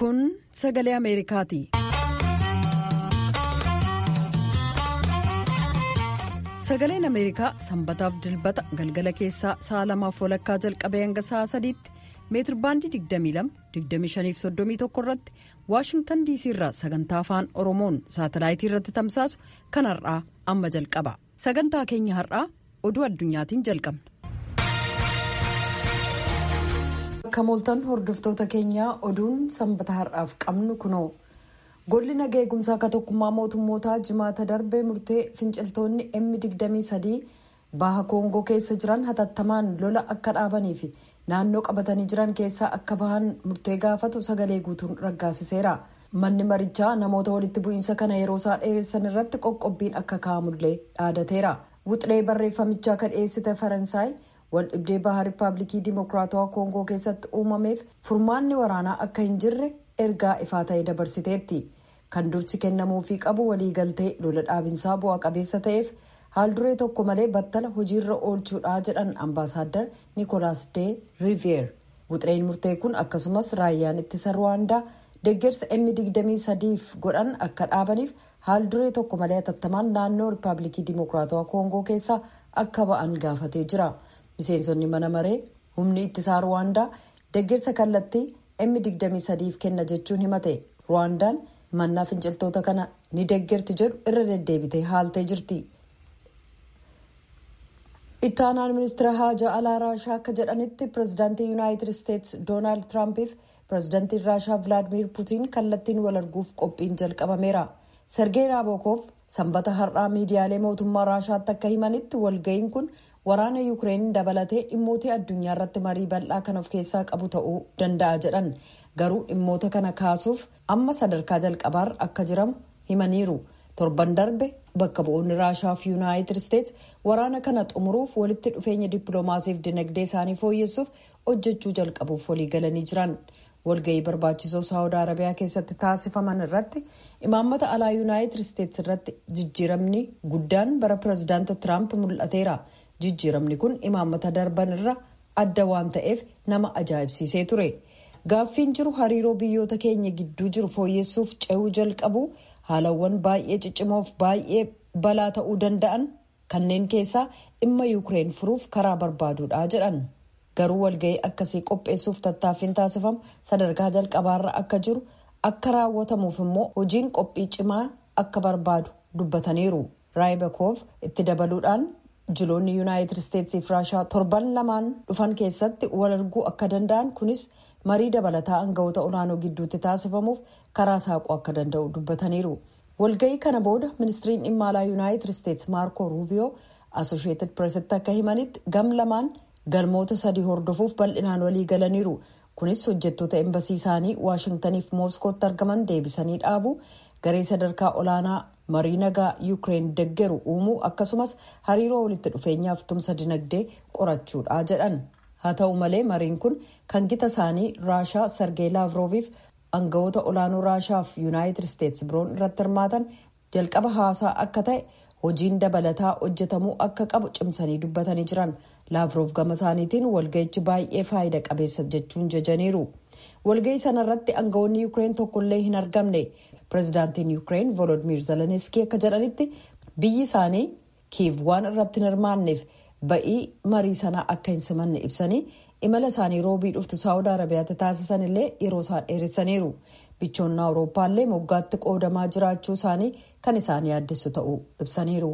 Kun sagalee Ameerikaati. Sagaleen Ameerikaa sanbataaf dilbata galgala keessaa sa'a lamaaf walakkaa jalqabee hanga sa'a sadiitti meetirbaandii 22-25-31 irratti waashingtan diisii irraa sagantaa afaan oromoon saatalaayitii irratti tamsaasu kan har'aa amma jalqaba sagantaa keenya har'aa oduu addunyaatiin jalqabna. akka mooltan hordoftoota keenyaa oduun sanbata har'aaf qabnu kunoo golli nagaa eegumsaa akka tokkummaa mootummootaa jimaata darbee murtee finciltoonni m23 baha koongoo keessa jiran hatattamaan lola akka dhaabanii fi naannoo qabatanii jiran keessaa akka bahan murtee gaafatu sagalee guutuun raggaasiseera manni marichaa namoota walitti bu'iinsa kana yeroo isaa dheeressan irratti qoqqobbiin akka kaa'amullee dhaadateera wuxlee barreeffamichaa kan dhiyeessite faransaay wal dhibdee baha riippaabilikii dimokiraatawaa koongoo keessatti uumameef furmaanni waraanaa akka hin jirre ergaa ifaa ta'e dabarsiteetti kan dursi kennamuufii qabu waliigaltee lola dhaabinsaa bu'aa qabeessa ta'eef haalduree tokko malee battala hojiirra oolchuudha jedhan ambaasaaddar niikoolaas dee riiviyeer wuxleen murtee kun akkasumas raayyaan ittisa ruwaandaa deeggarsa m23f godhan akka dhaabaniif haalduree tokko malee hatattamaan naannoo riippaabilikii dimokiraatawaa koongoo keessaa akka ba'an gaafatee jira miseensonni mana maree humni ittisaa ruwaandaa deeggarsa kallattii m23f kenna jechuun himate ruwaandaan mannaa finciltoota kana ni deeggarti jedhu irra deddeebitee haaltee jirti. ittaanaan ministeera haajaa alaa raashaa akka jedhanitti pirezidaantii yuunaayitid isteetsi doonaald tiraampiif pirezidaantiin raashaa vilaadimiir puutiin kallattiin wal arguuf qophiin jalqabameera sergee raabokoof sanbata har'aa miidiyaalee mootummaa raashaatti akka himanitti walga'iin kun waraana yuukireen dabalatee dhimmootii addunyaa irratti marii bal'aa kan of keessaa qabu ta'uu danda'a jedhan garuu dhimmoota kana kaasuuf amma sadarkaa jalqabaarra akka jiramu himaniiru. torban darbe bakka bu'oonni raashaa fi yuunaayitid isteetsi waraana kana xumuruuf walitti dhufeenya dippiloomaasiif dinagdee isaanii fooyyessuuf hojjechuu jalqabuuf waliigalanii jiran walga'ii barbaachisoo saawud arabiyaa keessatti taasifaman irratti imaammata alaa yuunaayitid isteetsi irratti jijjiiramni guddaan bara pirezidaanta tiraamp mul'ateera jijjiiramni kun imaammata darban irra adda waan ta'eef nama ajaa'ibsiisee ture gaaffiin jiru hariiroo biyyoota keenya gidduu jiru fooyyessuuf ce'uu jalqabu. haalawwan baay'ee ciccimoof baay'ee balaa ta'uu danda'an kanneen keessaa dhimma yuukireen furuuf karaa barbaaduudha jedhan garuu walga'ii akkasii qopheessuuf tattaaffiin taasifamu sadarkaa jalqabaarra akka jiru akka raawwatamuuf immoo hojiin qophii cimaa akka barbaadu dubbataniiru raayibakoof itti dabaluudhaan jiloonni yuunaayitid isteetsii fi raashaa torban lamaan dhufan keessatti wal arguu akka danda'an kunis marii dabalataa aangawoota olaanoo gidduutti taasifamuuf karaa saaquu akka danda'u dubbataniiru walga'ii kana booda ministiriin dhimma alaa yuunaayitid isteetsi maarko ruubiyoo asosheetid pireesitti akka himanitti gam lamaan galmoota sadii hordofuuf bal'inaan walii galaniiru kunis hojjettoota embasii isaanii waashintaniif mooskootti argaman deebisanii dhaabu garee sadarkaa olaanaa marii nagaa yuukireen deggeru uumuu akkasumas hariiroo walitti dhufeenyaaf tumsa dinagdee qorachuudha jedhan haa ta'u malee mariin kun kan gita isaanii raashaa sargee laavrooviif aangawoota olaanoo raashaaf yuunaayitid isteetsi biroon irratti hirmaatan jalqaba haasaa akka ta'e hojiin dabalataa hojjetamuu akka qabu cimsanii dubbatanii jiran laavroof gama isaaniitiin walga'ichi baay'ee faayida qabeessa jechuun jajaniiru walga'ii sanarratti aangawoonni yuukireen tokkollee hin argamne pirezidaantiin yuukireen volodimiir zeleniskii akka jedhanitti biyyi isaanii kiiv waan irratti hin hirmaanneef ba'ii marii sanaa akka hin simanne ibsanii imala isaanii roobii dhuftu saawud arabiyaatti taasisan illee yeroo isaan dheeressaniiru bichoonni awurooppaallee moggaatti qoodamaa jiraachuu isaanii kan isaan yaaddessu ta'uu ibsaniiru.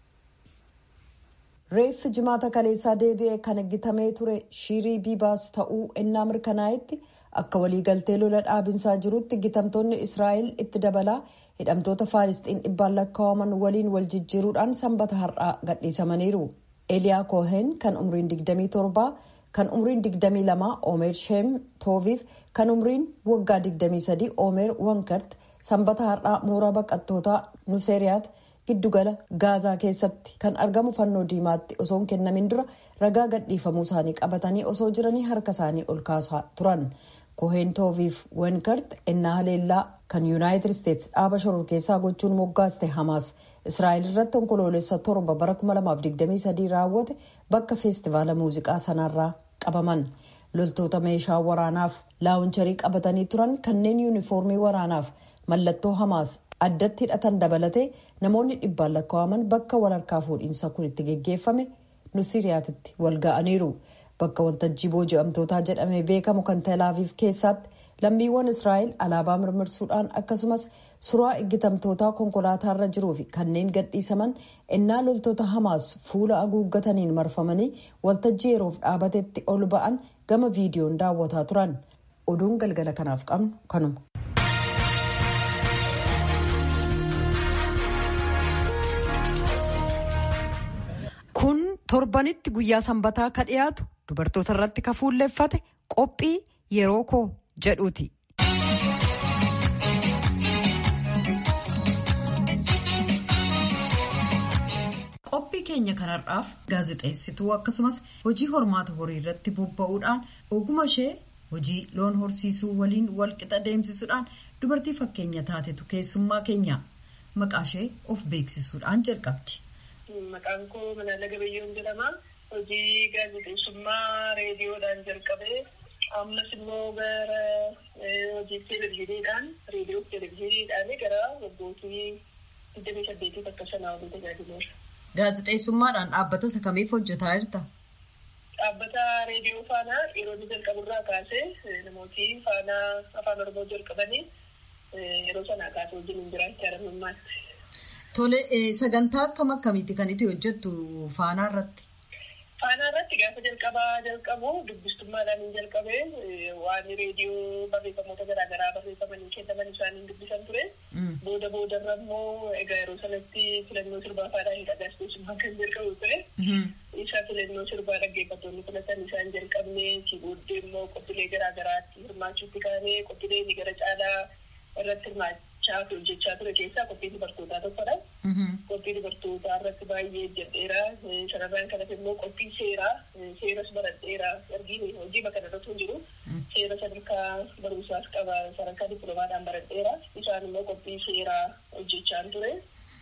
reeffi jimaata kaleessaa deebi'ee kan eeggatamee ture shiirii biibaas ta'uu ennaa mirkanaa'etti akka waliigaltee lola dhaabinsaa jirutti gitamtoonni israa'el itti dabalaa hidhamtoota faalisxiin dhibbaan lakkaa'aman waliin wal jijjiiruudhaan sanbata har'aa gadhiisamaniiru. eliyaa koohen kan umriin 27 kan umriin 22 omer sheem tooviif kan umriin waggaa 23 omer wankart sanbata har'aa mooraa baqattootaa nuseeriyaat giddugala gaazaa keessatti kan argamu fannoo diimaatti osoo hin kennamin dura ragaa gadhiifamuu isaanii qabatanii osoo jiranii harka isaanii ol kaasaa turan koheen tooviif wankart ennaa haleellaa kan yuunaayitid isteetsi dhaaba shororkeessaa gochuun moggaaste hamaas israa'el irratti onkoloolessa torba bara 2023 raawwate bakka feestivaala muuziqaa sanarraa qabaman loltoota meeshaa waraanaaf laawuncharii qabatanii turan kanneen yuunifoormii waraanaaf mallattoo hamaas addatti hidhatan dabalatee namoonni dhibbaan lakkaa'aman bakka walharkaa fuudhiinsa kun itti geggeeffame nu siriyaatitti wal ga'aniiru bakka waltajjii booji'amtootaa jedhamee beekamu kan teelaaviif keessatti lammiiwwan israa'el alaabaa mirmirsuudhaan akkasumas suuraa eeggatamtootaa konkolaataarra jiruu fi kanneen gadhiisaman innaa loltoota hamaas fuula haguuggataniin marfamanii waltajjii yeroof dhaabatetti ol ba'an gama viidiyoon daawwataa turan oduun galgala kanaaf qabnu kanuma. kun torbanitti guyyaa sanbataa ka dhiyaatu dubartoota irratti ka fuulleeffate qophii yeroo koo jedhuuti. qophii keenya kanarraaf gaazexeessituu akkasumas hojii hormaata horii irratti bobba'uudhaan oguma ishee hojii loon horsiisuu waliin walqixa deemsisuudhaan dubartii fakkeenya taatetu keessummaa keenya maqaa ishee of beeksisuudhaan jalqabdi. Maqaan koo Manaala Gabayyoon jedhama. Hojii gaazexeessummaa reediyoodhaan jalqabee ammas immoo gara hojii televezyiiniidhaan reediyoo televezyiiniidhaan gara waggootii digdamii saddeetii bakka sanaa olii tajaajileera. Gaazexeessummaadhaan dhaabbata isa kamiif hojjetaa jirta? Dhaabbata reediyoo faanaa yeroo inni jalqaburraa kaasee namooti faanaa afaan oromoo jalqabanii yeroo sanaa kaasee wajjin jiraachaa jiran Tole sagantaa akkam akkamiiti kan itti hojjettu faanaa irratti? Faanaa irratti gaafa jalqabaa jalqabu dubbistummaadhaan hin jalqabee waan reediyoo barreeffamoota garaagaraa barreeffamanii kennaman isaaniin dubbisan ture. Booda boodarra immoo egaa yeroo sanatti filannoo sirbaa faadhaan hin gaazexeessummaa kan jalqabu ture. Isa filannoo sirbaa dhaggeeffattoonni filatan isaan jalqabne si booddee immoo qophiilee garaagaraatti hirmaachuutti kaanee qophiilee gara caalaa irratti hirmaachaa fi hojjechaa ture keessaa qophii dubartootaa tokkodha. Qophii dubartootaa irratti baay'ee hojjedheera. Sanarraan kanatti immoo qophii seeraa seeras baradheera. Ergiin hojii bakka irratti hin jiru. Seera sadarkaa barumsaas qaba sadarkaa dippiloomaadhaan baradheera. Isaan immoo qophii seeraa hojjechaa ture.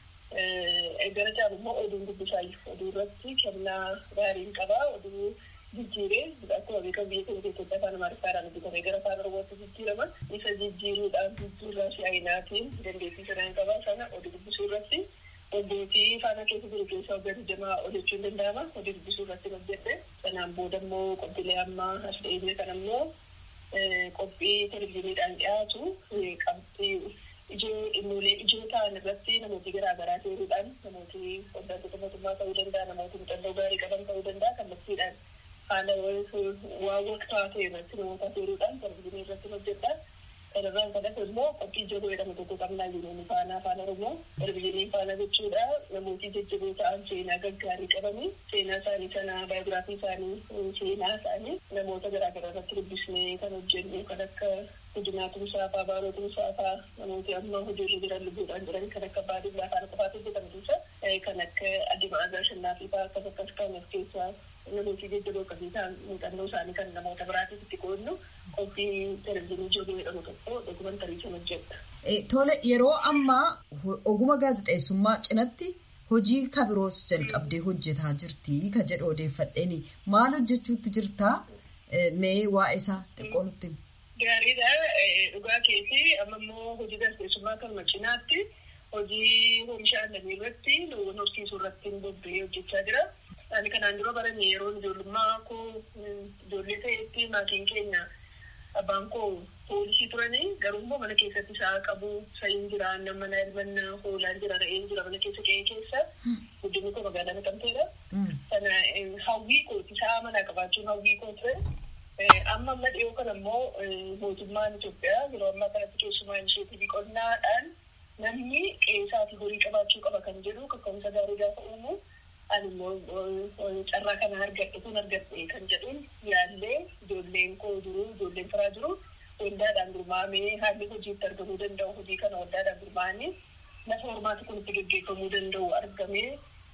Gara caalu immoo oduun dubbisaa oduu irratti kennaa gaariin qaba. Oduu jijjiiree akkuma beekamu biyya keenya keessatti afaan amaariffaatiin hojjetamee gara afaan oromootti jijjiirama. Isa jijjiiruudhaan jijjiirraa si'aayinaatiin dandeettii sanaan qaba sana oduu dubbisuu irratti obbootii faana keessa jiru keessaa hojjetu jamaa hojjechuu hin danda'ama. Oduu dubbisuu irratti hojjette. Sanaan booda immoo qophiilee ammaa as dhiyeenya kana immoo qophii televizyiiniidhaan dhiyaatu qabxii ijoo dhimmoota ijoo ta'an irratti namooti garaagaraa seeruudhaan namooti hordoftoota mootummaa ta'uu danda'a namooti muuxannoo gaarii qaban ta'uu danda'a kallattiidhaan haala waan waqtaa ta'e irratti namoota seeruudhaan televizyiinii irratti hojjedha. Kanarraan kanatti immoo qophii jaboo jedhamu tokko qabnaa jiruun faana afaan oromoo televizyiinii faana jechuudha namooti jajjaboo ta'an seenaa gaggaarii qabanii seenaa isaanii sana baayogiraafii isaanii seenaa isaanii namoota garaagaraa irratti dubbisnee kan hojjennu kan akka Guddinaa Tumsaa fa'aa Baaroo Tumsaa fa'aa namooti amma hojiirra jiran lubbuudhaan jiran kan akka Baadiyyaa Afaan qofaatu hojjetamu keessa kan akka Addimaa Azaa Shannaafi fa'aa akkas akkas kan of keessaa namooti jajjaboo qabanii ta'an muuxannoo isaanii kan namoota biraatiif itti qoodnu qophii televizyiinii jaboo jedhamu tokko dokumantarii sana hojjedha. Tole yeroo ammaa oguma gaazexeessummaa cinatti hojii kabiroos jalqabdee hojjetaa jirti ka jedhu odeeffadheeni maal hojjechuutti jirtaa mee waa'ee isaa xiqqoo nutti Gaariidha. Dhugaa keetii amma immoo hojii gaazexeessummaa kanuma cinaatti hojii oomisha aannanii irratti loowwan horsiisuu irratti bobba'ee hojjechaa jira. Ani kanaan dura barannee yeroo ijoollummaa koo ijoollee ta'etti maatiin keenya abbaan koo poolisii turanii garuu immoo mana keessatti sa'a qabu sa'iin jira mana elmannaa hoolaan jira re'een jira mana keessa qe'ee keessa guddinni koo magaalaa naqamteedha. Sana hawwii kooti sa'a manaa qabaachuun hawwii koo ture. amma amma dhiyoo kana immoo mootummaan Itoophiyaa yeroo ammaa kanatti keessumaa initiatiivii qonnaadhaan namni qe'ee fi horii qabaachuu qaba kan jedhu kaka'umsa gaarii gaafa uumu ani immoo carraa kana argadhe kun argadhe kan jedhuun yaallee ijoolleen koo jiru ijoolleen firaa jiru waldaadhaan gurmaa'amee haalli hojiitti argamuu danda'u hojii kana waldaadhaan gurmaa'anii lafa hormaati kun itti gaggeeffamuu danda'u argamee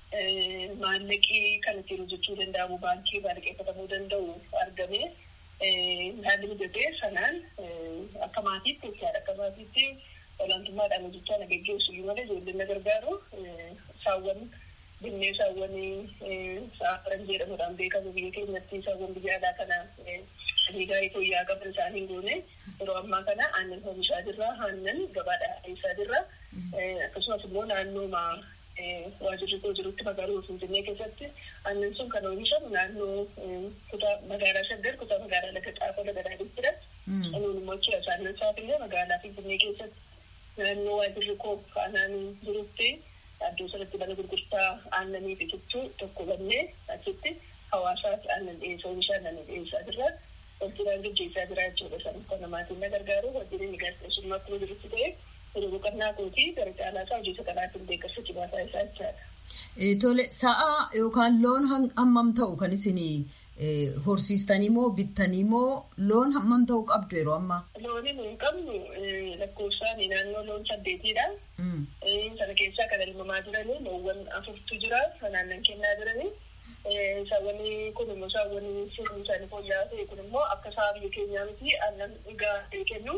maallaqii kan ittiin hojjechuu danda'amu baankii maallaqeeffatamuu danda'u argamee haalli mijatee sanaan akka maatiitti jechaadha akka maatiitti olaantummaadhaan hojjechaa na geggeessu iyyuu malee ijoolleen na gargaaru saawwan binneensawwanii saafaran jedhamuudhaan beekamu biyya keenyatti saawwan biyya alaa kana adii gaarii fooyya'aa qaban isaanii hin goone yeroo ammaa kana aannan oomishaa jirra aannan gabaadhaa dhiyeessaa jirra akkasumas immoo naannooma waajirri koo jirutti magaalaa Finfinnee keessatti aannan sun kan oomishamu naannoo kutaa magaalaa Shaggar kutaa magaalaa Laga Xaafoo Laga Daadittidha. Anuun immoo achi asaanan isaafillee magaalaa Finfinnee keessatti naannoo waajirri koo aanaan jirutti iddoo sanatti mana gurgurtaa aannanii biqiltuu tokko bannee achitti hawaasaatti aannan dhiyeessaa oomisha aannanii dhiyeessaa jirra. Wajjiraan gaggeessaa jira jechuudha. Sanis kan namaatiin na gargaaru wajjirri inni gaazexeessummaa akkuma jirutti ta'e yeroo boqonnaa kootii gara caalaa isaa hojii saganaatiin beekarsa cimaasaa isaa jechaadha. Tole sa'a yookaan loon hammam ta'u kan isin horsiistanii moo bittanii moo loon hammam ta'u qabdu yeroo ammaa? Looni nuyi qabnu lakkoofsaan naannoo loon saddeetiidha. Sana keessaa kan elmamaa jiranii loowwan afurtu jira kan aannan kennaa jiranii. Saawwan kun immoo saawwan sirni isaanii fooyya'aa ta'e kun immoo akka sa'a biyya keenyaa miti aannan gahaa kennu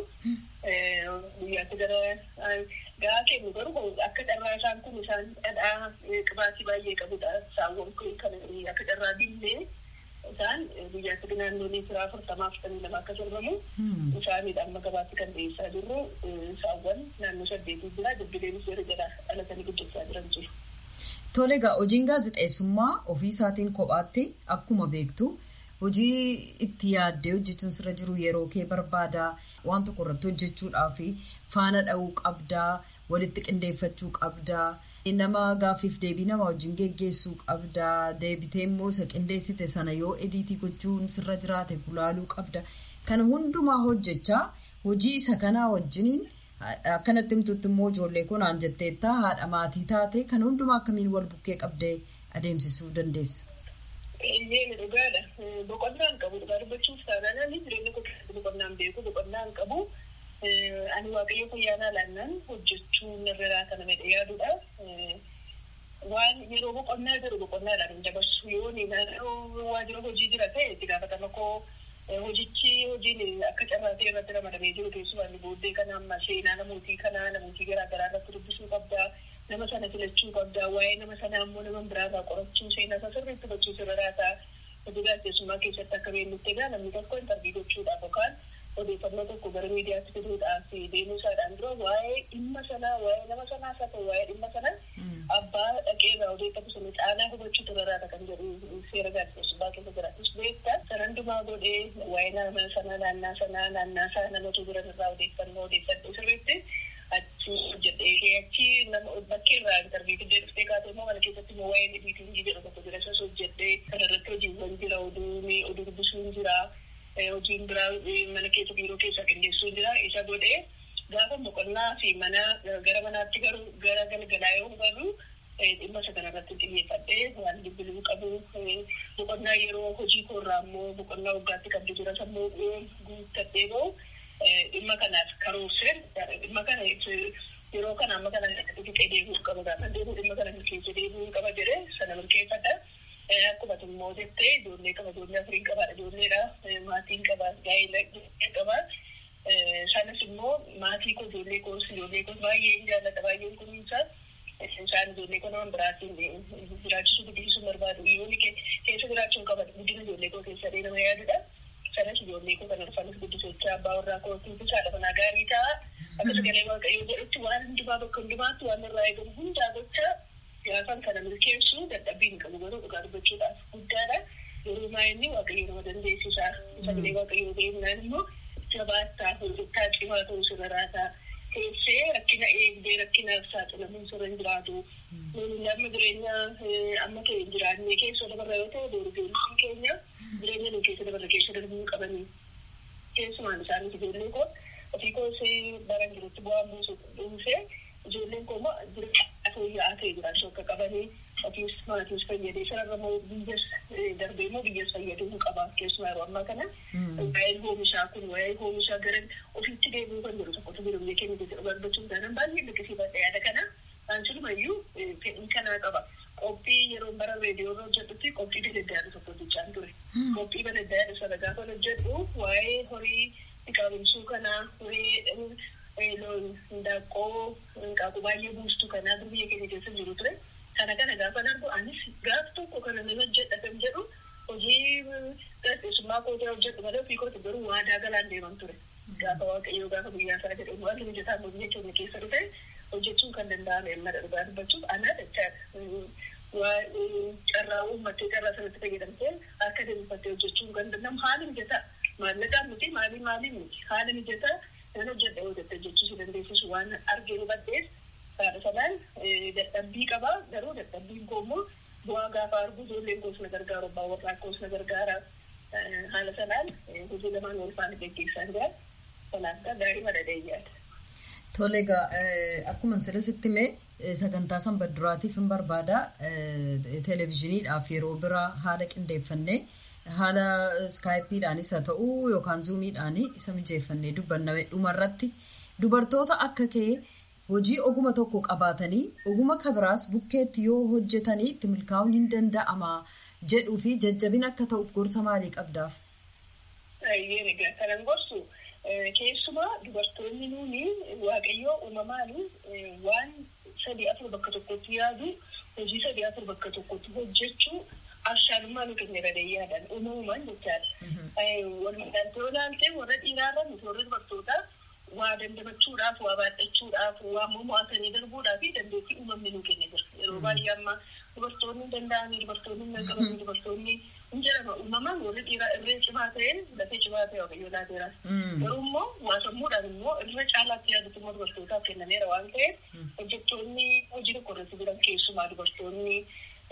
guyyaatti gara gahaa kennu garuu akka carraa isaan kun isaan dhadhaa qibaatii baay'ee qabudha. Saawwan kun kan akka carraa billee isaan guyyaatti naannoo liitira afurtamaa afurtamii lama akka sorbamu isaaniidha amma gabaatti kan dhiyeessaa jirru saawwan naannoo saddeetii jira dubbileen seera jala dhalatanii guddachaa jiran jiru. Tole egaa hojiin gaazexeessummaa ofii isaatiin kophaatti akkuma beektu hojii itti yaaddee hojjechuun sirra jiru yeroo kee barbaada waan tokko irratti hojjechuudhaaf faana dha'uu qabdaa walitti qindeeffachuu qabdaa nama gaaffiif deebii nama wajjin geggeessuu qabdaa deebitee immoo isa qindeessite sana yoo ediitii gochuun sirra jiraate gulaaluu qabda kana hundumaa hojjechaa hojii isa kanaa wajjiniin. Akkanatti himtutti immoo ijoollee kun aan jetteetta haadha maatii taate kan hundumaa akkamiin wal bukkee qabdee adeemsisuu dandeessa. Eeyyee dhugaadha. Boqonnaan qabu dhugaa dubbachuuf taanaan ani jireenya koo keessatti boqonnaan beeku boqonnaan qabu. Ani waaqayyo fayyaanaa laannaan hojjechuu narraa kana medhe yaadudha. Waan yeroo boqonnaa jiru boqonnaadhaan dabarsu yoo naannoo waajjira hojii jira ta'e itti gaafatama koo hojichi hojiin akka carraa ta'e irratti ramadamee jiru keessumaa booddee kana amma seenaa namootii kanaa namootii garaa garaa irratti dubbisuu qabdaa nama sana filachuu qabdaa waa'ee nama sanaa immoo nama biraarraa qorachuu seenaa isaa sirriitti hubachuu sirraataa hojii gaazexeessummaa keessatti akka beeknutti egaa namni tokko intarvii gochuudhaaf yookaan odeeffannoo tokko gara miidiyaatti fiduudhaaf deemuu isaadhaan dura waa'ee dhimma sanaa waa'ee nama sanaa haa ta'u waa'ee dhimma sanaa abbaa dhaqeerraa odeeffatu sana caalaa hubachuu turarraata kan jedhu seera gaazexeessummaa keessa jiraatus beekta san hundumaa godhee waa'ee nama sanaa naannaa sanaa naannaa isaa namatu jiran irraa odeeffannoo odeeffadhu sirriitti achi hojjedhee achi nama bakkeerraa intarvii fiddee dhuftee kaatee immoo mana keessatti immoo waa'ee ediitingii jedhu tokko jira isas hojjedhee kanarratti hojiiwwan jira oduun oduu dubbisuun jira hojiin biraa mana keessa biiroo keessa qindeessuun jira isa godhee gaafa boqonnaa fi mana gara manaatti garuu gara galgalaa yoo garuu dhimma isa kanarratti xiyyeeffadhee waan dubbiluu qabu boqonnaa yeroo hojii koorraa immoo boqonnaa waggaatti qabdu jira sammuu guuttadhee ba'u dhimma kanaaf karoorseen dhimma kana yeroo kana amma kana dhiqee deebi'uu qaba gaafa deebi'u dhimma kana keessa deebi'uu qaba jedhee sana milkeeffadha. Akkuma immoo jettee ijoollee qaba ijoollee afurii qabaadha ijoolleedha maatiin qaba gaa'ela qaba. Sanas immoo maatii koo ijoollee koos ijoollee koos baay'ee jaallata baay'een kunuunsa. Isaan ijoollee koo nama biraatiin jiraachisuu guddisuu barbaadu. Yoonni keessa jiraachuun qaba guddina ijoollee koo keessa nama yaadudha. Sanas ijoollee koo kan arfanis guddisochaa abbaa warraa kootiif haadha manaa gaarii ta'a. Akka sagalee waaqayyoo jedhutti waan hundumaa bakka hundumaatti waan irraa eegamu hundaa gochaa gaafan kana milkeessu dadhabbii hin qabu garuu dhugaa dubbachuudhaaf guddaadha. Yeroo maayinni waaqayyo nama dandeessisa. Sagalee waaqayyoo beeknaan immoo jabaattaa hojjettaa cimaa ta'uu sirraataa. Teessee rakkina eegdee rakkinaaf saaxilamuun sirra hin jiraatu. Namni jireenya amma ta'e hin jiraanne keessa dabarra yoo ta'e dorgommii keenya jireenya nu keessa dabarra keessa darbuu qabanii. Keessumaan isaanis ijoollee koo ofii koos baran jirutti bu'aan buusu dhuunfee ijoolleen koo immoo jireenya fooyya'aa ta'e jiraachuu akka qabanii ofiis maatiis fayyadee sararra immoo biyyas darbee immoo biyyas fayyaduu qaba keessumaa yeroo ammaa kana waa'een oomishaa kun waa'ee oomishaa gara ofiitti deebi'uu kan jedhu tokkotu jiru biyya keenya keessa barbaachuu taanaan baay'ee liqisiifadha yaada kana aansilumayyuu fedhii kanaa qaba. Qophii yeroo bara reediyoo irra hojjedhutti qophii baladdaadha tokko hojjechaan ture. Qophii baladdaadha sana gaafa hojjedhu waa'ee horii qaabamsuu kanaa waa'ee loon hindaaqqoo hanqaaquu baay'ee buustu kanaa biyya keenya keessa jiru ture. Kana kana gaafa darbu anis gaaf tokko kana nama hojjedha kan jedhu hojii gaazexeessummaa kootee hojjedhu malee ofii kooti garuu waadaa galaan deeman ture. Gaafa waaqayyoo gaafa guyyaa isaa jedhamu waan hojjetaa hojii jechuun keessa dhufe hojjechuun kan danda'ame amma dhugaa dubbachuuf anaa jechaadha. Carraa uummattee carraa sanatti fayyadamtee akka deemsifattee hojjechuun kan danda'amu haala mijataa maallaqaan miti maalii maalii miti haala mijataa nan hojjedha yoo jettee hojjechuu si dandeessisu waan argee hubadheef haadha sanaan dadhabbii qaba garuu dadhabbiin koo immoo bu'aa gaafa argu ijoolleen koos na gargaaru abbaan warraa koos na gargaara haala sanaan hojii lamaan wal faana geggeessaa jira kanaaf gaarii madadheeyyaadha. Tole egaa akkuma sirriitti mee sagantaa sanbadduraatiif hin barbaada televezyiiniidhaaf yeroo biraa haala qindeeffannee haala iskaayipiidhaanis haa ta'u yookaan zuumiidhaan isa mijeeffannee dubbanname dhumarratti dubartoota akka kee hojii oguma tokko qabaatanii oguma kabiraas bukkeetti yoo hojjetanii itti milkaa'uun hin danda'ama jedhuu fi jajjabina akka ta'uuf gorsa maalii qabdaaf? Yeen egaa kanan gorsu keessumaa dubartoonni nuuni waaqayyoo uumamaan waan sadii afur bakka tokkotti yaadu hojii sadii afur bakka tokkotti hojjechuu abshaalummaa nu kenna gadayyaadhaan uumamumaan jechaadha. Walumaagalatti yoo ilaalte warra dhiiraarra nuti warra dubartootaa waa dandamachuudhaaf waa baadhachuudhaaf waa mo'atanii darbuudhaaf dandeettii uumamni nu kenna jira. Yeroo baay'ee amma dubartoonni hin danda'anii dubartoonni hin qabaman dubartoonni hin jedhama uumamaan warri dhiiraa irree cimaa ta'e lafee cimaa ta'e waaqayyoo laateera. Garuu immoo waa sammuudhaan immoo irra caalaatti yaadatu immoo dubartootaaf kennameera waan ta'eef hojjettoonni hojii tokko irratti jiran keessumaa dubartoonni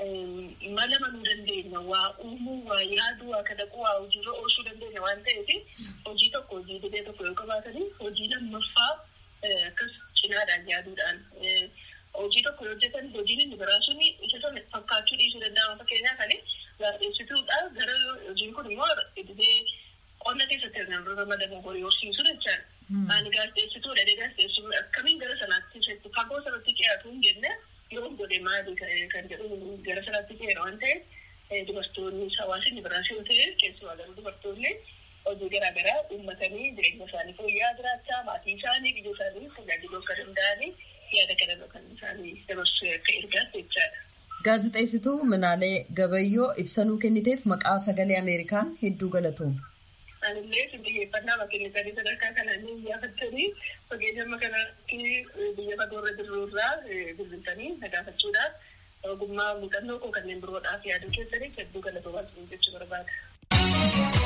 mala manuu dandeenya waa uumuu waa yaaduu waa kadhaquu waa hojiirra oolchuu dandeenya waan ta'eef hojii tokko hojii didee tokko yoo qabaatanii hojii lammaffaa akkas cinaadhaan yaaduudhaan hojii tokko yoo hojjetan hojiin inni biraa sun isa sana fakkaachuu dhiisuu danda'ama fakkeenyaaf ani gaazexeessituudha gara hojiin kun immoo didee qonna keessatti argamu ramadamu horii horsiisuu jechaadha. Ani gaazexeessituudha gaazexeessuu akkamiin gara sanaatti fagoo sanatti dhiyaatu hin jenne yoo godhe maali kan jedhu gara sanaatti dhiyeera waan ta'eef dubartoonni hawaasni biraas yoo ta'e keessumaa garuu dubartoonni hojii garaagaraa uummatanii jireenya isaanii fooyya'aa jiraachaa maatii isaanii biyya isaanii tajaajiluu akka danda'anii yaada kana kan isaanii dabarsuu akka ergaatti jechaadha. Gaazexeessituu Minaalee Gabayyoo ibsanuu kenniteef maqaa sagalee Ameerikaan hedduu galatooma. Anillee xiyyeeffannaa bakkeenya sadii sadarkaa kanaan iyyafattanii fageenya amma kanaatti biyya fagoorra jirrurraa bilbiltanii nagaafachuudhaaf ogummaa muuxannoo koo kanneen biroodhaaf yaaduu keessaniif hedduu galatoomaa jechuu barbaada.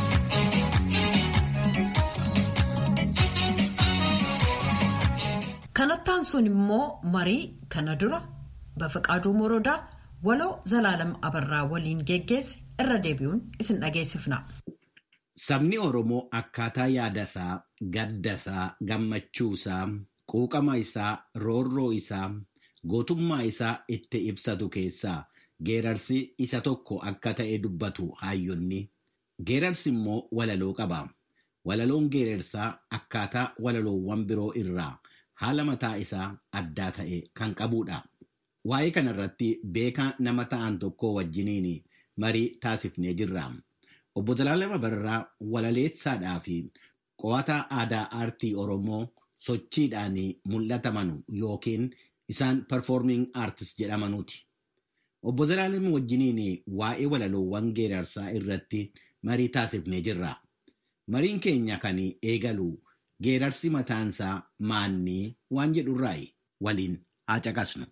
Kanattaan sun immoo marii kana dura Bafaqaaduu Morodaa waloo Zalaalam Abarraa waliin geggeesse irra deebi'uun isin dhageessifna. Sabni Oromoo akkaataa yaadasaa, gaddasaa, gammachuusaa, quuqama isaa, roorroo isaa, gootummaa isaa itti ibsatu keessaa geerarsi isa tokko akka ta'e dubbatu hayyonni. Geerarsi immoo walaloo qaba. Walaloon geerarsaa akkaataa walaloowwan biroo irraa haala mataa isaa addaa ta'e kan qabudha. Waa'ee kanarratti beekaa nama ta'an tokko wajjiniin marii taasifnee jirra. Obbo Zalaalam Abarraa walaleessaadhaa fi qo'ataa aadaa aartii Oromoo sochiidhaan mul'ataman yookiin isaan performing artist jedhamanuuti. Obbo Zalaalam wajjiniin waa'ee walaloowwan geerarsaa irratti marii taasifnee jirra. Mariin keenya kan eegalu geerarsi mataansaa maannii waan jedhurraayi waliin haa caqasnu.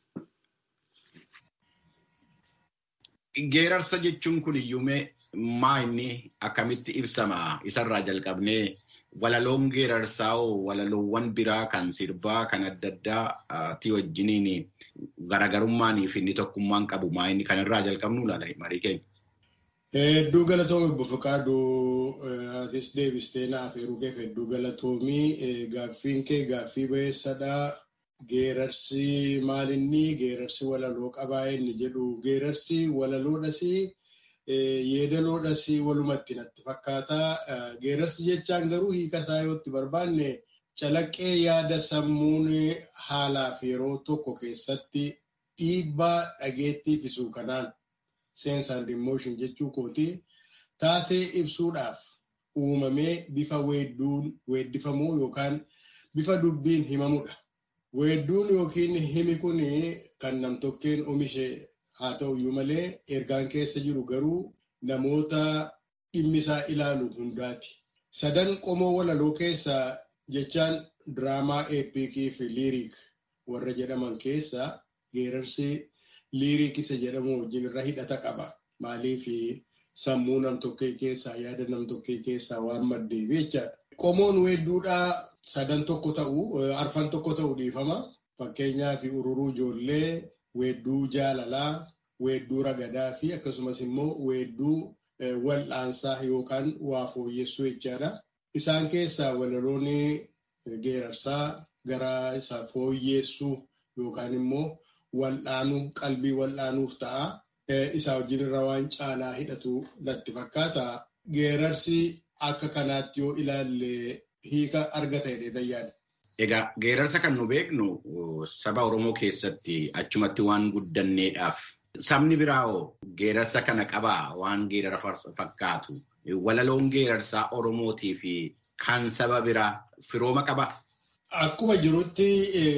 Geerarsa jechuun kun iyyuumee maa inni akkamitti ibsama isarraa jalqabnee walaloon geerarsaa hoo walaloowwan biraa kan sirbaa kan adda addaati wajjiniin garaagarummaanii fi inni tokkummaan qabu maa inni kanarraa jalqabnu laala marii keenya. Hedduu galatoomii obbo Fiqaaduu atis deebistee naaf eeruu keef hedduu galatoomii gaaffiin kee gaaffii bayeessadhaa. Geerarsi maalinni geerarsi walaloo qabaa inni jedhu geerarsi walaloodhas yeedaloodhas walumatti natti fakkaata. Geerarsi jechaan garuu hiika isaa yoo itti barbaanne calaqqee yaada sammuun haalaaf yeroo tokko keessatti dhiibbaa dhageettii fisuu kanaan sense and emotion jechuu kooti taatee ibsuudhaaf uumamee bifa weedduun weeddifamuu yookaan bifa dubbiin himamudha. Weedduun yookiin himi kun kan namtokkeen oomishe haa ta'uyyuu malee ergaan keessa jiru garuu namoota dhimmisaa ilaalu hundaati. Sadan qomoo walaloo keessaa jechaan diraamaa eepikii fi liiriik warra jedhaman keessaa geerarsi liiriik isa jedhamu wajjin irra hidhata qaba. Maaliif sammuu namtokkee keessaa yaada namtokkee keessaa waan maddeef jechaadha. Qomoon weedduudhaa sadan tokko ta'u arfan tokko ta'u dhiifama. Fakkeenyaaf ururuu ijoollee, weedduu jaalalaa, weedduu ragadaa fi akkasumas immoo weedduu wal'aansaa yookaan waa fooyyessuu jechaadha. Isaan keessaa walaloon geerarsaa gara isa fooyyessuu yookaan immoo wal'aanuu qalbii wal'aanuuf ta'a. Isaa wajjin irra waan caalaa hidhatu natti fakkaata. Geerarsi akka kanaatti yoo ilaalle hiika argata jedhee yaada. Egaa geerarsa kan nu beeknu saba Oromoo keessatti achumatti waan guddanneedhaaf sabni biraawoo geerarsa kana qabaa waan geerara fakkaatu walaloon geerarsaa Oromootii fi kan saba biraa firooma qabaa. Akkuma jirutti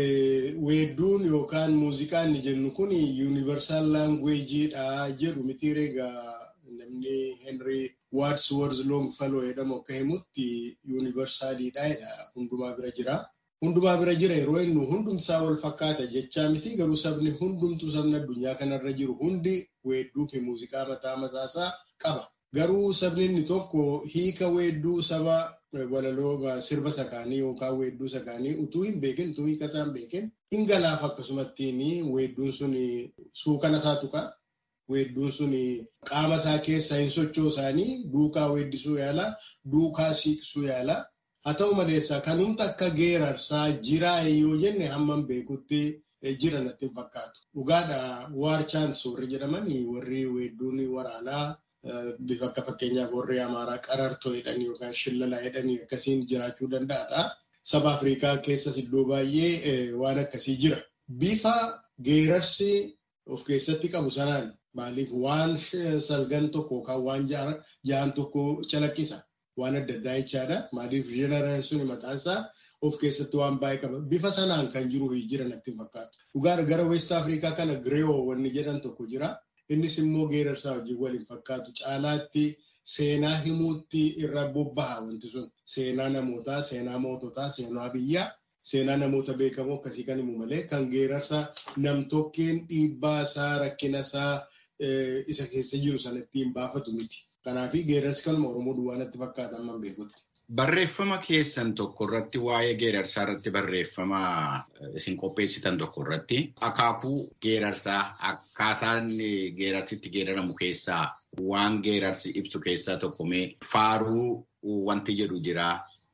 weedduun yookaan muuziqaan ni jennu kun yuunivarsaal laangweejiidha jedhu miti egaa namni Henry Waadsworth Longfellow jedhamu akka himutti yuunivarsaaliidha jedha hundumaa bira jira. Hundumaa bira jira yeroo inni hundumsaa wal fakkaata jechaa miti garuu sabni hundumtuu sabni addunyaa kanarra jiru hundi weedduu fi muuziqaa mataa mataasaa qaba. Garuu sabni inni tokko hiika weedduu saba walaloo sirba sakaanii yookaan weedduu sakaanii utuu hin beekin utuu hiika isaa hin beekin hin galaaf akkasumattiin weedduun sun suukana isaa tuqa. Weedduun sun qaama isaa keessaa hin sochoosaanii duukaa weeddisuu yaala duukaa siiqsuu yaala. Haa ta'u maleessa kan humna akka geerarsaa jiraa yoo jenne hamman beekutti jira natti hin fakkaatu. Dhugaadha waar chaans warri jedhaman warri weedduun waraanaa bifa akka fakkeenyaaf warri Amaaraa qarartoo jedhanii yookaan shillalaa jedhanii akkasiin jiraachuu danda'aadha. Saba Afrikaa keessas iddoo baay'ee waan akkasii jira. Bifa geerarsi of keessatti qabu sanaan maaliif waan salgan tokko yookaan waan ja'an tokko calaqqisa. waan adda addaa jechaadha. Maaliif jeneraan sun mataan isaa of keessatti waan baay'ee qaba. Bifa sanaan kan jiru jira natti fakkaatu. Dhugaadha gara West Afrikaa kana Girewoo wanni jedhan tokko jira. Innis immoo geerarsaa wajjin waliin fakkaatu. Caalaatti seenaa himuutti irra bobbaha wanti sun. Seenaa namootaa, seenaa moototaa, seenaa biyyaa. Seenaa namoota beekamoo akkasii kan himu malee kan geerarsa namtokkeen dhiibbaa isaa rakkina isaa isa keessa jiru sana ittiin baafatu miti. Kanaafi geerarsi kanuma Oromoo duwwaa natti fakkaata amma beekutti. Barreeffama keessan tokko irratti waa'ee geerarsaa irratti barreeffama isin qopheessitan tokko irratti akaakuu geerarsaa akkaataan geerarsitti geeraramu keessaa waan geerarsi ibsu keessaa tokko mee faaruu wanti jedhu jira.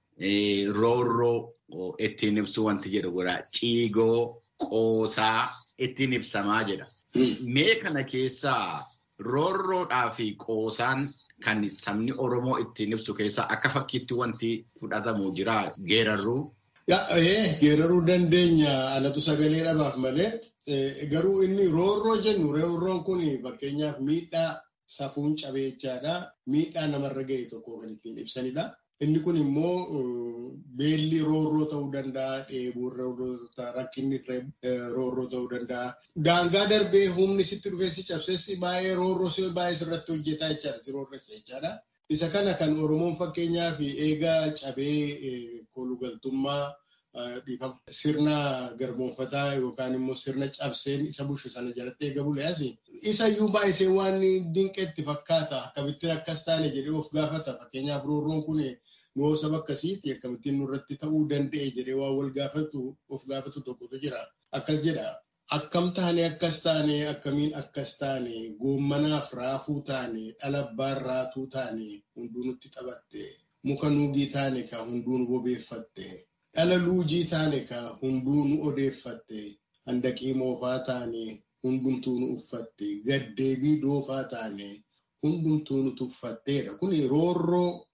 Roorroo ittiin ibsu wanti jedhu jira. Ciigoo qoosaa ittiin ibsamaa jedha. Mee kana keessaa roorroodhaa fi qoosaan kan sabni Oromoo ittiin ibsu keessaa akka fakkiitti wanti fudhatamu jira geerarruu. Geeraruu dandeenya alatu sagalee dhabaaf malee garuu inni roorroo jennu roorroon kun fakkeenyaaf miidhaa safuun cabee jechaadha. Miidhaa namarra ga'e tokko kan ittiin ibsanidha. Inni kun immoo beelli roorroo ta'uu danda'a, dheebuun roorroo ta'uu rakkinni roorroo ta'uu danda'a. Daangaa darbee humni sitti dhufee si cabsees baay'ee roorroo si baay'ee sirratti hojjetaa jechaadha, si roorressa jechaadha. Isa kana kan Oromoon fakkeenyaaf eegaa cabee kolugaltummaa sirna garboonfataa yookaan immoo sirna cabseen isa bushu sana jalatti eega buleas isa iyyuu baay'isee waan dinqeetti fakkaata akkamittiin akkas taane jedhee of gaafata fakkeenyaaf roorroon kun nuu saba akkasiiti akkamittiin nurratti ta'uu danda'e jedhee waan wal gaafatu of gaafatu tokkotu jira akkas jedha. Akkam taane akkas taane akkamiin akkas taane goommanaaf raafuu taane dhalabbaan raatuu taane hunduu nutti taphatte muka nuugii taane ka hunduu nu bobeeffatte. dhala luujii taane ka hunduu nu odeeffatte handaqii moofaa taane hundumtuu nu uffatte gaddeebii doofaa taane hundumtuu nu tuffatteedha. Kun roorroo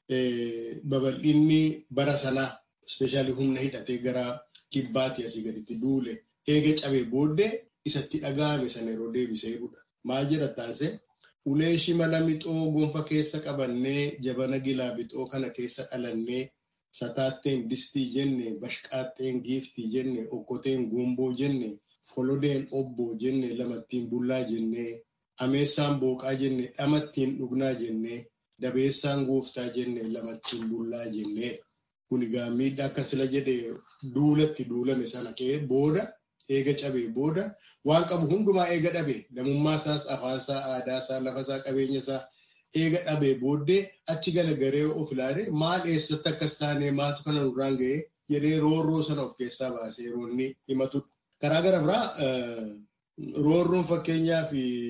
babal'inni bara sanaa ispeeshaalii humna hidhatee gara kibbaatti asii gaditti duule eega cabee booddee isatti dhaga'ame sana yeroo deebisee jedhudha. Maal jedha taasise? Ulee shimala mixoo gonfa keessa qabannee jabana gilaa bixoo kana keessa dhalannee sataatteen distii jenne, bashqaatteen giiftii jenne, okkoteen guumboo jenne, folodeen obboo jenne, lamattiin bullaa jenne, ameessaan booqaa jenne, dhamattiin dhugnaa jenne, dabeessaan gooftaa jenne, lamattiin bullaa jenne. Kun egaa miidhaa akka sila jedhee duulatti duulame sana ka'ee booda eega cabee booda waan qabu hundumaa eega dhabe namummaa isaas afaan isaa aadaa isaa lafa isaa qabeenya isaa eega dhabee booddee achi galagaree of ilaale maal eessatti akkas taane maatu kana nurraan ga'ee jedhee roorroo sana of keessaa baasee yeroo inni himatudha. Karaa gara biraa roorroon fakkeenyaaf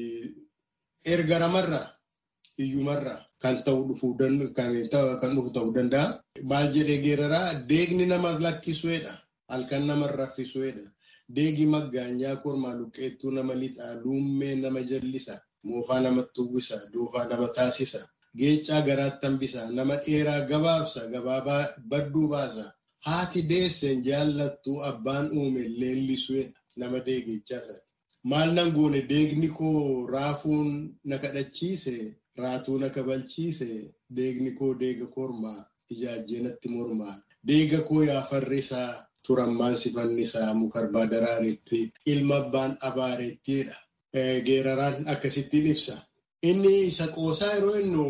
erga namarraa hiyyumarraa kan ta'u dhufuu kan dhufu ta'uu danda'a. Maal jedhee geeraraa deegni nama lakkisuudha. Halkan nama raffisuudha. Deegi maggaanyaa kormaa luqqeettuu nama lixaa, luummee nama jallisa, moofaa namatti uwwisa, doofaa nama taasisa, geechaa garaatti hambisa, nama dheeraa gabaabsa, gabaabaa badduu baasa. Haati deesseen jaallattuu abbaan uume leellisuudha nama deegechaasaati. Maal nan goone deegni koo raafuun na kadhachiise, raatuu na kabalchiise, deegni koo deega kormaa, ijaajjee natti mormaa, deega koo yaa farrisaa. turammaan sifannisaa mukarbaa daraareetti ilma abbaan abaareettiidha. Geeraraan akkasittiin ibsa. Inni isa qoosaa yeroo innu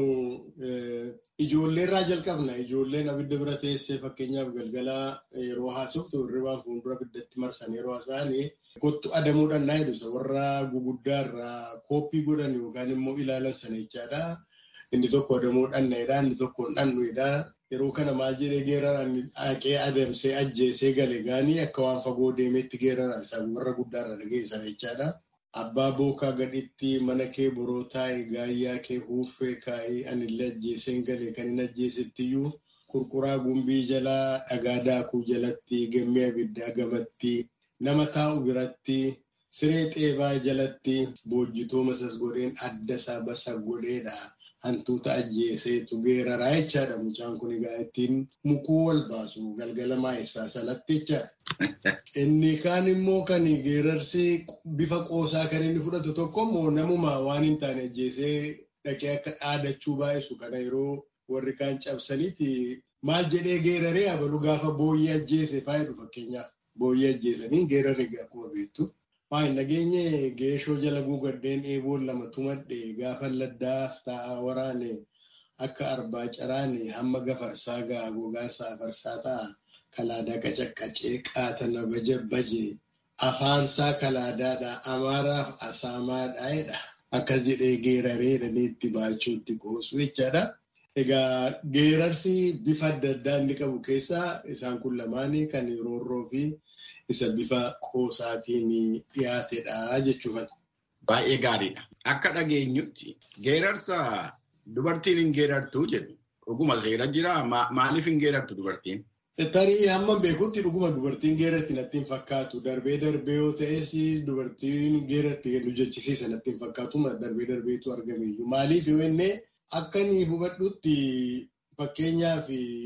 ijoollee irraa jalqabna. Ijoolleen abidda bira teessee fakkeenyaaf galgalaa yeroo haasoftu hirribaan fuuldura abiddatti marsan yeroo haasa'anii kottu adamuudhaan naa jedhu warra guguddaa irraa kooppii godhan yookaan immoo ilaalan sana jechaadha. Inni tokko adamuudhaan naidha, inni tokko dhannuidha. Yeroo kana maal jedhee geeraraan haqee adamsee ajjeesee gale gaanii akka waan fagoo deemeetti geeraraan isaa warra guddaarra dhageessan jechaadha. Abbaa bookaa gadhitti mana kee boroo taa'e gaayyaa kee huuffee kaa'ee anillee ajjeeseen gale kan hin ajjeesettiyyuu qurquraa gumbii jalaa dhagaa daakuu jalatti gammee abiddaa gamatti nama taa'u biratti siree xeebaa jalatti boojjitoo masas godheen adda isaa basa godheedha. hantuuta ajjeeseetu geeraraa jechaadha. Mucaan kun egaa ittiin mukuu wal baasu galgala maayessaa sanatti jechaadha. Inni kaan immoo kan geerarsi bifa qoosaa kan inni fudhatu tokko immoo namuma waan hin taane ajjeesee dhaqee akka dhaadachuu baay'isu kana yeroo warri kaan cabsaniiti maal jedhee geeraree abalu gaafa booyyee ajjeese faayidu fakkeenyaaf booyyee ajjeesanii geerarri akkuma beektu. Waan nageenye geeshoo jala guugaddeen eeboon lama tumadhe gaafa laddaaf taa'aa waraane akka arbaa caraane hamma gafarsaa ga'a gogaansa afarsaa ta'a kalaadaa qacaqqacee qaatana baje baje afaansaa kalaadaadha amaaraaf asaamaadhaa'edha akkas jedhee geeraree dhaneetti baachuutti qoosu jechaadha. Egaa geerarsi bifa adda addaa inni qabu keessaa isaan kun lamaanii kan roorroo fi isa bifa qoosaatiin dhiyaatedha jechuudha. Baay'ee gaariidha. Akka dhageenyutti geerarsa dubartiin hin geerartuu jedhu dhuguma seera jira maaliif hin geerartu dubartiin? Tarii hamma beekutti dhuguma dubartiin geeratti natti hin fakkaatu. Darbee darbee yoo ta'es dubartiin geeratti nu jechisiisa natti hin fakkaatu darbee darbeetu argame iyyuu. Maaliif yoo inni akka inni hubadhutti fakkeenyaaf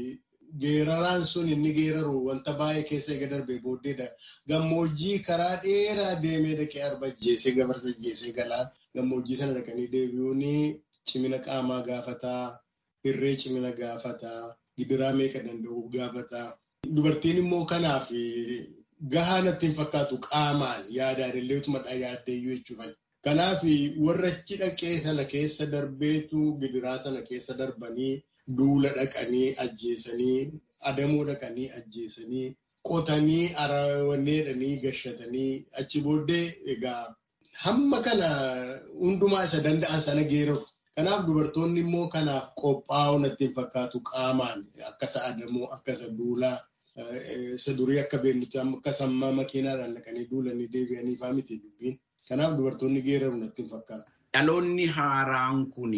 geeraraan sun inni geeraru wanta baay'ee keessa eega darbee booddeedha. Gammoojjii karaa dheeraa deemee dhaqee arba ajjeesee gafarsa ajjeesee galaa gammoojjii sana dhaqanii deebi'uun cimina qaamaa gaafataa, hirree cimina gaafataa, gidiraa meeqa danda'u gaafataa. Dubartiin immoo kanaaf gahaa natti hin fakkaatu qaamaan yaadaan illee utuma yaaddeeyyuu jechuudha. Kanaaf warra achi dhaqee sana keessa darbeetu gidiraa sana keessa darbanii duula dhaqanii ajjeesanii adamoo dhaqanii ajjeesanii qotanii arawanneedhanii gashatanii achi booddee egaa hamma kana hundumaa isa danda'an sana geeraru. Kanaaf dubartoonni immoo kanaaf qophaa'uu natti hin fakkaatu qaamaan akkasa adamoo akkasa duulaa isa durii akka beeknutti akka sammaa makiinaadhaan dhaqanii duulanii deebi'anii fa'aa miti dubbiin. Kanaaf dubartoonni geeraru natti hin fakkaatu. Dhaloonni haaraan kun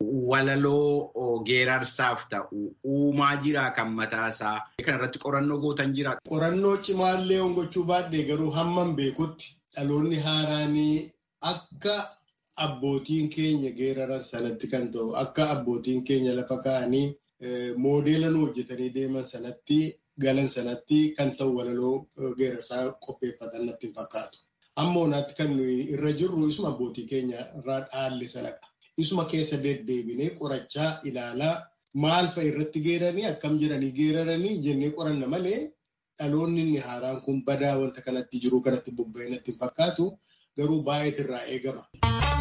walaloo geerarsaaf ta'u uumaa jira kan mataasaa. Kana irratti qorannoo gootan jira. Qorannoo cimaallee hongochuu baadhee garuu hamman beekutti dhaloonni haaraanii akka abbootiin keenya geeraran sanatti kan ta'u akka abbootiin keenya lafa kaa'anii moodeela nu hojjetanii deeman sanatti galan sanatti kan ta'u walaloo geerarsaa qopheeffatan natti hin fakkaatu. Ammoo naatti kan nuyi irra jirru isuma abbootii keenya irraa dhaalle sanadha. Isuma keessa deddeebinee qorachaa ilaalaa maal fa'a irratti geeranii akkam jedhanii geeraranii jennee qoranna malee dhaloonni inni haaraan kun badaa wanta kanatti jiru kanatti bobba'ee natti hin fakkaatu garuu baay'eetu irraa eegama.